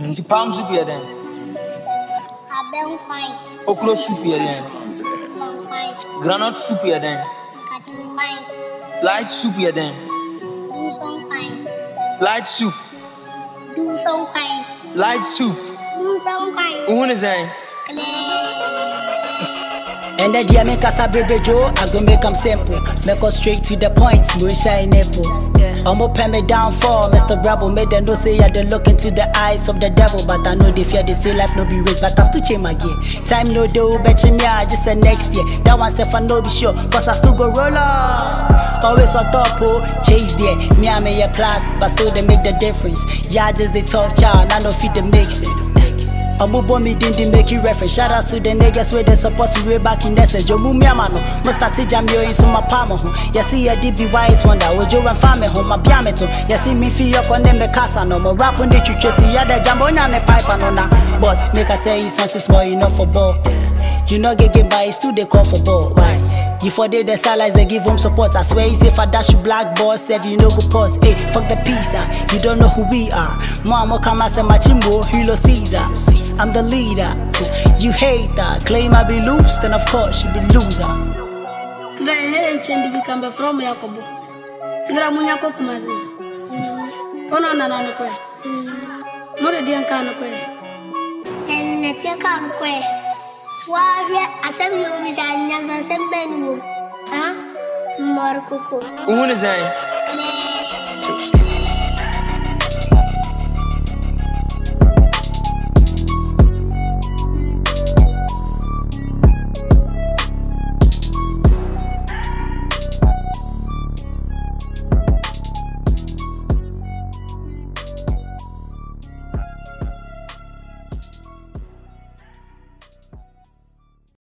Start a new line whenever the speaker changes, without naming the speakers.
Nti palm soup yɛ dɛn?
abɛnkwan,
Okro soup yɛ dɛn?
fankwan,
Groundnut soup yɛ dɛn?
katenkwan,
Light soup yɛ dɛn?
dunsɔnkwan,
Light soup.
dunsɔnkwan,
Light soup.
dunsɔnkwan,
Wohu ne sɛn?
And the dear make us a baby Joe, I go make them simple. Make us straight to the point, no shy nipple. I'ma pay me down for Mr. Bravo. Made them know say I they look into the eyes of the devil. But I know they fear they say life no be race, but I still change my gear. Time no do, bet you me, I just say next year. That one self I know be sure, cause I still go roll up. Always on top, oh, chase there. Me, I may a plus, but still they make the difference. Yeah, just they talk child, I know fit the mixes. Omo boy me didn't make you reference. Shout out to the niggas where they support you way back in essence. Yo mumi amano, must start to jam yo in some palm home. You see a DB white wonder, would you and family home, my biameto. You see me feel up on them me casa no more rap on the chuchu. See ya the jambo on the pipe and on that. Boss, make I tell you something small enough for ball. You know get game by it's too they call for ball. Why? You for they the stylize they give him support. I swear it's if I dash you black boss, if you no go pause. Hey, fuck the pizza. You don't know who we are. Mama come as a machimbo, Hilo Caesar. I'm the leader. You hate that. Claim I be loose, then of course you be loser.
Ngira hele nchendi bikambe from Yakobo. Ngira munyako kumazi. Ona ona nana kwe. More dian kana kwe.
ɛnnɛteɛ ka no kɔɛ woahwɛ asɛm yɛ obi sɛ anyansa asɛm bɛ ne wom mmɔre koko
Wohu ne sɛn?